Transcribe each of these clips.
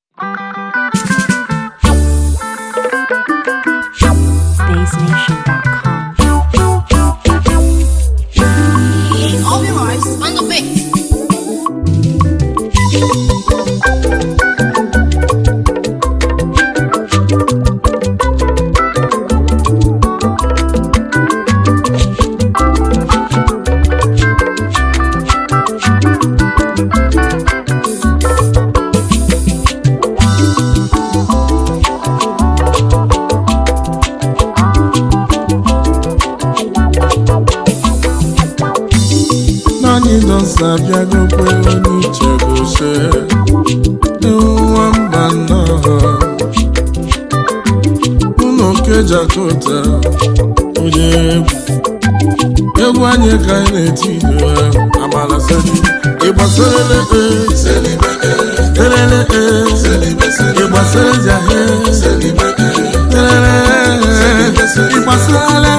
BaseNation.com. All your lives on the beat. naanị dọsa abịagokwe onye uche gose nwa mba nnọọ ụlọ kejakota onye egwu egwu anyị ka anyị na-eti ido amala seli ịgbasarele elele ịgbasara jahe elele ịgbasarele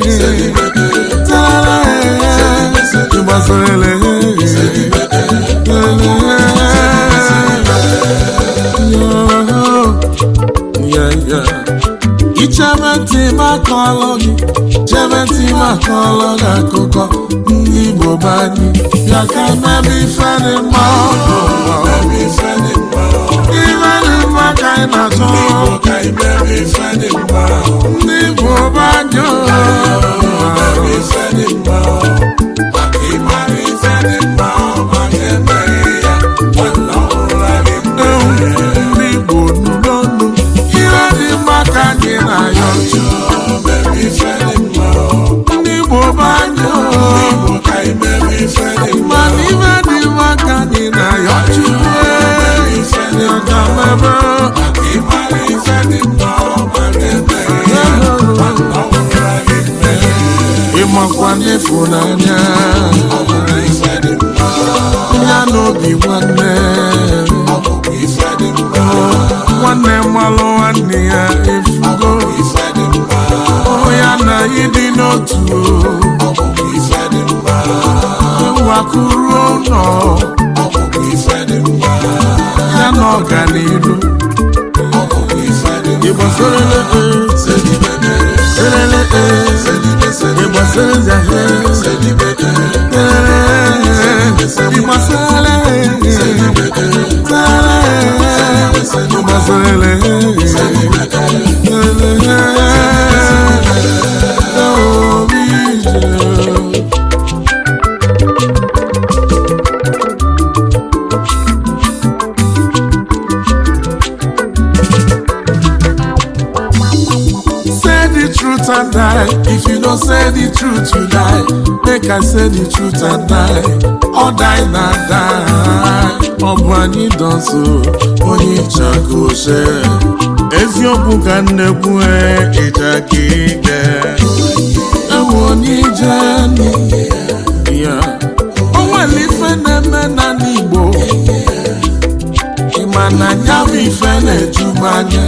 ịgbasarele ichebe ntị makọlụ gị chebe ntị makọlụ gị akụkọ ndị Igbo be anyị bịa ka mebe ife dị mma ife dị mma ka anyị na-achọ ndị Igbo be anyị ndị Igbo nụ n'ọnụ ihe dị mma ka anyị na-ayọ ndị Igbo be anyị mana ife dị mma ka anyị na-ayọ Chukwu ya ka mebe ịmakwa n'ịfụnanya ya n'obi nwanne nwanne mmalụ nwanne ya efugo ọ ya na ịdị n'otu ewakuru ụlọ ya na ọganiru ịgbasarele elele ịgbasara zahe ịgbasarele ịgbasarele obi Say the truth and die. If you don't say the truth, you die. Make I say the truth and die. Or die na die. Ọ bụ anyị dọsụ onye ịchakose. Eziokwu ka nnekwu ịja ka ike. Ewu onye ije ya. O nwere ife na-eme na n'Igbo. Ị ma na ya bụ ife na-eju m anya.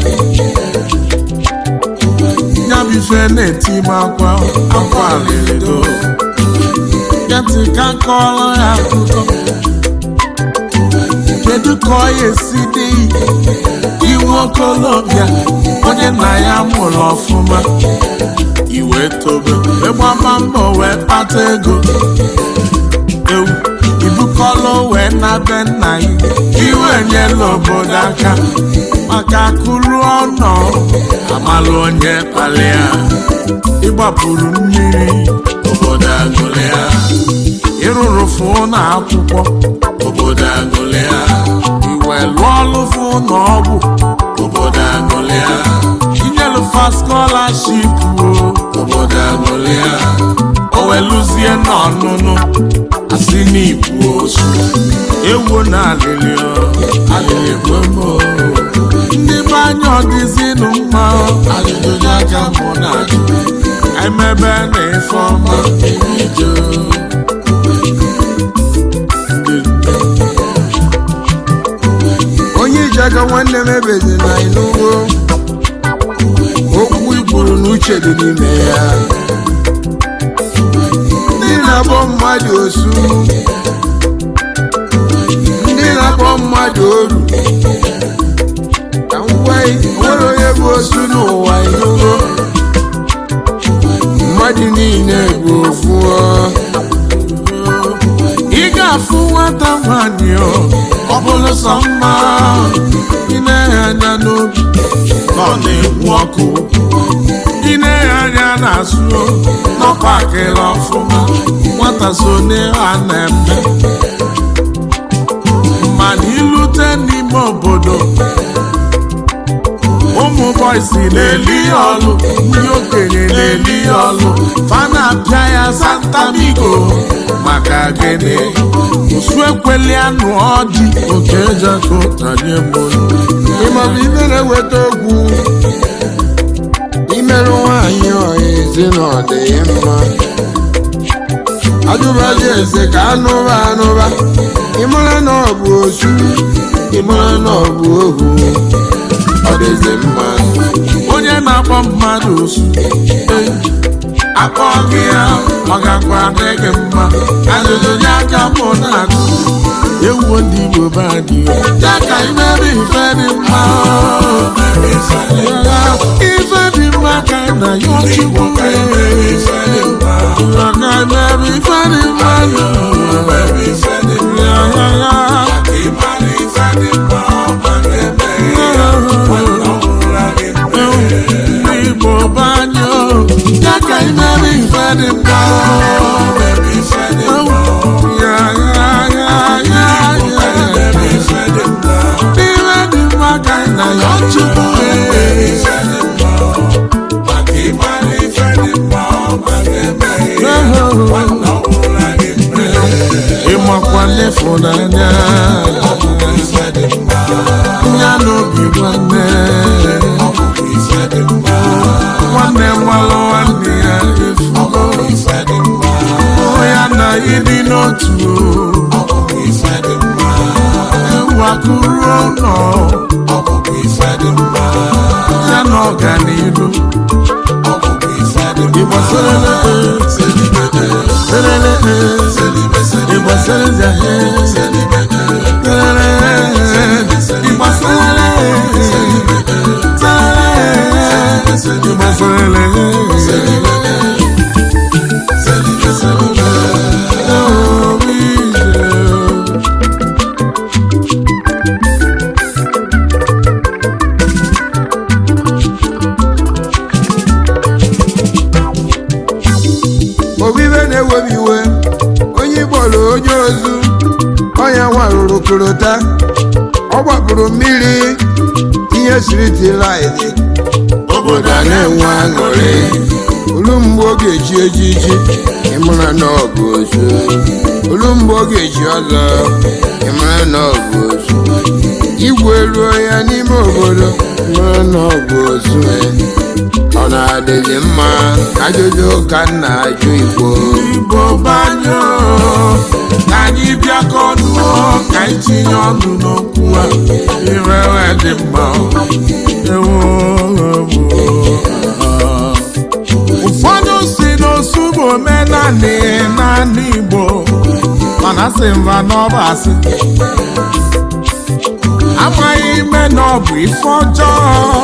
ya bụ ife na-eti m akwa akwa alịrịdo ya ntị ka kọrọ ya akụkọ kedu ka ọ ya esi dị iwu okolobịa onye nna ya mụrụ ọfụma iwe tobe ịgbama mbọ wee kpata ego ewu ibukọlụ wee na be nna ya iwe nyela obodo aka maka akụrụ ọnọ amalụ onye kpalịa ịgbapụrụ mmiri obodo agụlịa ịrụrụ fụ na akwụkwọ obodo agụlịa iwe lụọ ọlụ fụ na ọgwụ obodo agụlịa inyelụfa skọlaship o obodo agụlịa oweluzie n'ọnụnụ asị n'ikwu osu ewo na alịlịọ alịlị gbogbo ndị be anya ọdịzinụ mma ajụjụ aka mụ na ajụ emebe na ife ọma ebido onye ijaga nwanne m ebezi na ịnụwo okwu ikwuru n'uche dị n'ime ya ndị na-akpọ mmadụ osu ndị na-akpọ mmadụ oru ọ bụrụ sọ mma ị na-enye anya n'obi nọ na-ekwu ọkụ ị na-enye anya na-asụ n'ọkwa akịrị ọfụma nwata so n'ihe a na-eme mana ilute n'ime obodo ụmụ bọysi na-eli ọlụ ndị okenye na-eli ọlụ fana apịa ya santamigo maka gịnị osu ekweli anụ ọjị oke ejeko tanye molu ịmọbụ ibe na-eweta okwu imerụ nwaanyị ọha ezi na ọ dị ya mma ajụbazi eze ka anụba anụba ịmara na ọ bụ osu ịmara na ọ bụ ohu ọ dịzi mma onye na-akpọ mmadụ osu eh, akpọ gị ya ọ gakwa adị gị mma ajụjụ nye aka mụ na-ajụ ewuo ndị Igbo be anyị ya ka imebe ife dị mma ife dị mma ka na ya chukwu ya ka imebe ife dị mma ya ya ya ndị Igbo be anyị ya ka imebe ife dị mma ya ya ya ya ya ife dị mma ka na ya chukwu ịmakwa n'ịfụnanya ya n'obi nwanne nwanne nwalụ nwanne ya efugo ya na ịdị n'otu ewakuru ụlọ ya na ọganihu ịgbasara obibe na-ewebi iwe onye gbọrọ onye ozu ọnya nwarụrụ korota ọ gbapụrụ mmiri ihe siriti laịdị obodo a na-enwe aṅụrị olu mgbe ọ ga-eji ejiji ịmara na ọ bụ ozu olu mgbe ọ ga-eji ọzọ ịmara na ọ bụ ozu igwe ruo ya n'ime obodo ịmara na ọ bụ ozu ọ na-adịghị mma ajụjụ ka m na-ajụ igbo Igbo banyo ka anyị bịakọ ọnụ ka anyị tinye ọnụ n'okwu a irewe dị mma ewo ụfọdụ si n'osu bụ omenanị naanị Igbo mana sị mba n'ọba asị amaghị ime na ọ bụ ife ọjọọ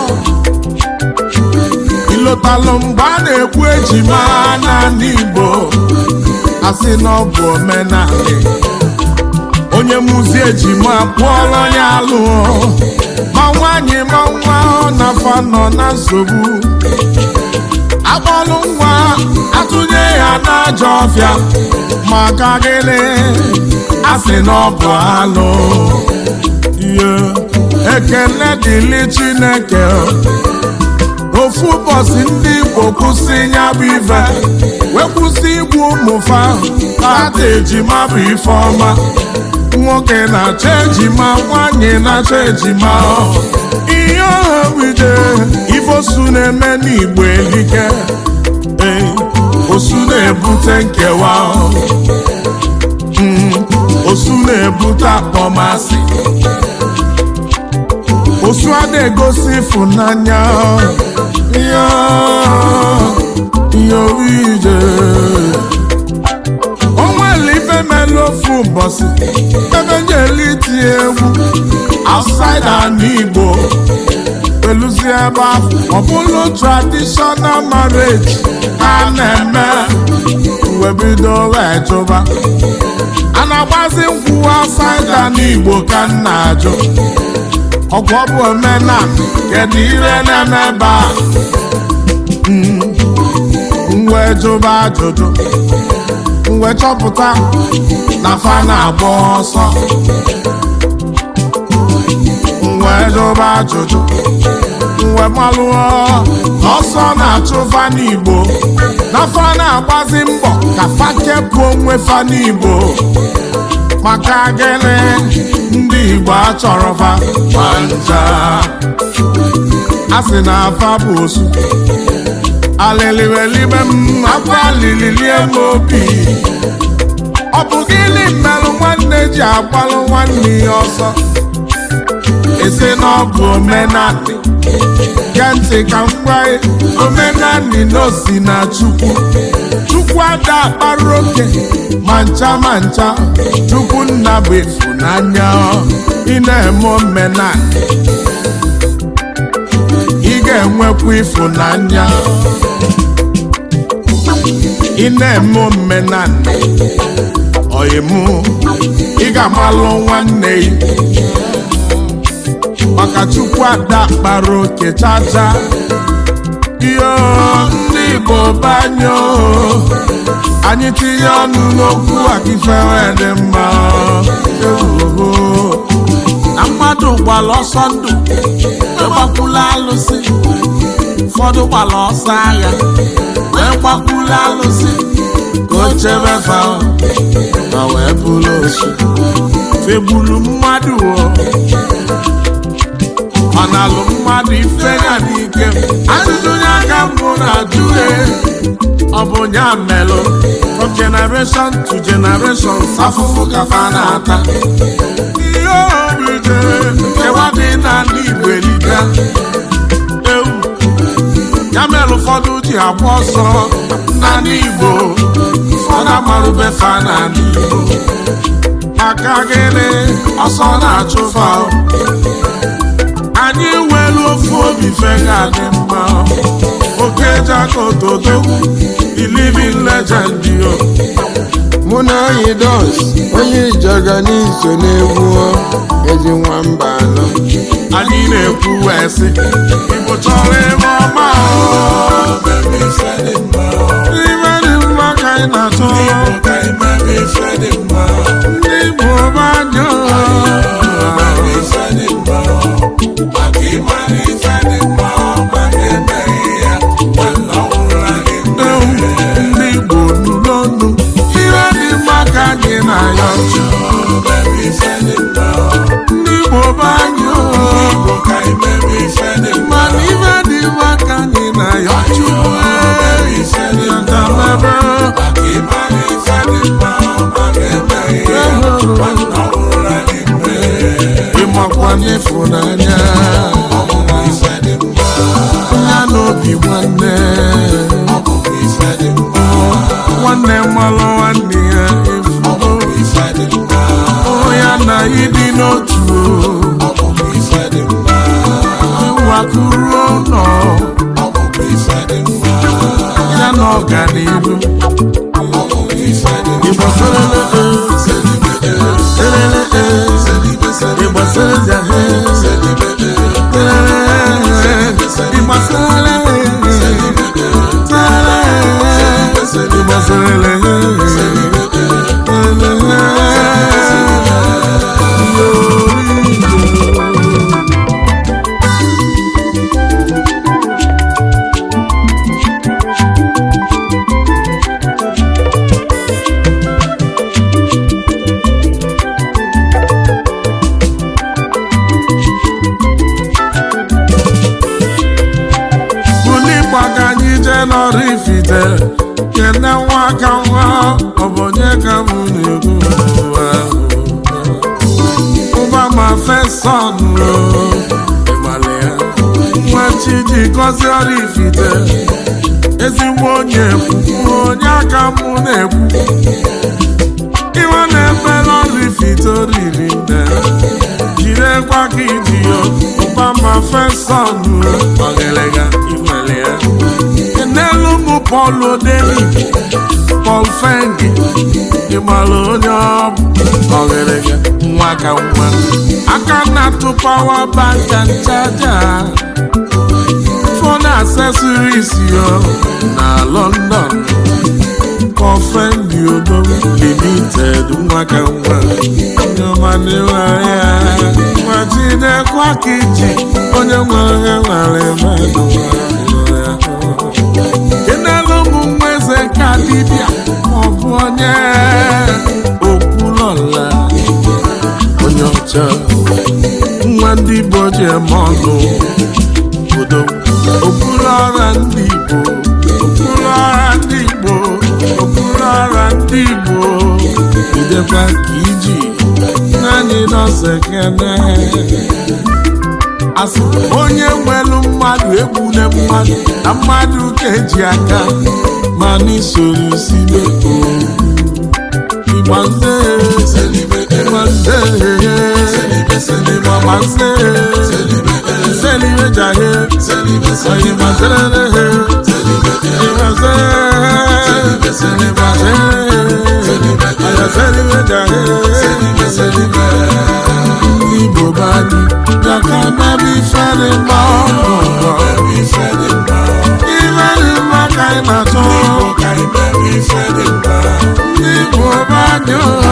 ịlọtalụ mgbe a na-ekwu ejima n'ala Igbo asị na ọ bụ omenala onye mụzi ejima pụọrọ ya alụọ ma nwaanyị ma nwa ọ na-afa nọ na nsogbu akpọlụ nwa atụnye ya n'ajọ ọfịa maka gịnị asị na ọ bụ alụ ihe ekele dịlị Chineke ofu ụbọchị ndị Igbo kwụsị ya bụ ife wee kwụsị igbu ụmụfa ata ejima bụ ife ọma nwoke na-achọ ejima nwanyị na-achọ ejima ihe ọha wide ife osu na-eme n'Igbo elike ee osu na-ebute nkewa Mm, osu na-ebute akpọmasị osu a na-egosi ịfụnanya ya ya ije o nwere ife mere ofu ụbọchị ebe nyeli tie egwu outside ala Igbo peluzi ebe ahụ ọ bụrụ traditional marriage a na-eme wee bido wee chụba a na-agbazi nkwụ asaida n'igbo ka m na-ajụ ọkwa ọ bụ omenala kedu ire na-eme ebe a Mm. m wee jụba ajụjụ m wee chọpụta na fa na-agba ọsọ m wee jụba ajụjụ m wee malụọ ọsọ na-achụ fa n'igbo na fa na-agbazi mbọ ka fa kepụ onwe fa n'igbo maka gịnị ndị igbo achọrọ fa ma ncha a sị na afa bụ osu alịlịwelibe m akwa lililie m obi ọ bụ gịnị mmerụ nwanne ji agbalụ nwanne ya ọsọ esi na ọ bụ omenanị gee ntị ka m gwa gị omenanị na osi na chukwu chukwu ada akpara oke ma ncha ma ncha chukwu nna bụ ịfụnanya ị na-eme omenanị ị ga-enwekwa ịfụnanya ị na-eme omenanị ọyịmụ ị ga-amalụ nwanne gị maka chukwu ada kpara oke chacha iyo ndị igbo banyo anyị tinye ọnụ n'okwu akifewe dị mma ewoho na mmadụ gbara ọsọ ndụ ịgbakwula alụsị ụfọdụ gbara ọsọ agha wee gbakwula alụsị ka o chebe fa ma wee bụrụ osu fegburu mmadụ o ọ na-alụ mmadụ ife ya n'ike ajụjụ ya ka mbụ na-ajụ ya ọ bụ ya melụ from generation to generation afụfụ ka fa na-ata ihe obi jere nkewa dị n'ala igbo erika ewu ya mere ụfọdụ ji agba ọsọ n'ala igbo ụfọdụ amarụbe fa n'ala igbo maka gịnị ọsọ na-achụ fa anyị nwere ofu obi fega dị mma oke jakotodo the living legend yo mụ na anyị dos onye ijaga n'iso n'egwu ezi nwamba anọ anyị na-ekwu wee sị igbo chọrọ ebe ọma o. ibe dị mma ka anyị na-achọ ndị igbo banyo ndị igbo nụ n'ọnụ ihe dị mma ka anyị na-ayọ ndị igbo banyo mana ibe dị mma ka anyị na-ayọ chukwu yatamebe ịmakwa n'ịfụnanya ya n'obi nwanne nwanne mmalụ nwanne ya efugo ya na ịdị n'otu wakuru ụlọ ya na ọganihu Igbo selele e, selele e, Igbo seleze he, selele e, Igbo selele e, selele e, Igbo selele e, selele e. buli gbaga anyị jee n'ọrụ ifite kene nwa ka nwa ọ bụ onye ka m na-ekwu ụwa ahụ. ụba ma feson ịgbalị ya nwa chi ji gọzie ọrụ ifite ezigbo onye ekwu onye aka m na-ekwu iwe na-efere ọrụ ifite oriri nne jirekwa ka iji ya ụba ma feson ọgịlịga inwere ya n'elu bụ Paul Odeli Paul Fengi ịmara onye ọ bụ ọgịrịga nwa ka nwa aka na-atụ pawa bank and charger phone accessories yo na London Kọfendi Odom Limited nwa ka nwa onye ọma na-enwere ya ma jidekwa ka iji onye nwere ya nwere mmadụ nwere ya ịnala ụmụ nwa eze ka dibịa maọbụ onye okwulọla onye ọcha nwa ndị Igbo ji eme ọnụ obodo okpuru ọra ndị Igbo okpuru ọra ndị Igbo okpuru ọra ndị Igbo idekwa ka iji naanị nọọsụ ekene asị onye nwelu mmadụ egbule mmadụ na mmadụ ka eji aka ma n'isoro sibe igbanze igbanze igbanze selibe jahe oyimazere igbanze igbanze ayaselibe jahe ndị Igbo bani yaka mebi fere mma ọgụgọ ifere mma ka ị na-achọ ndị Igbo bani o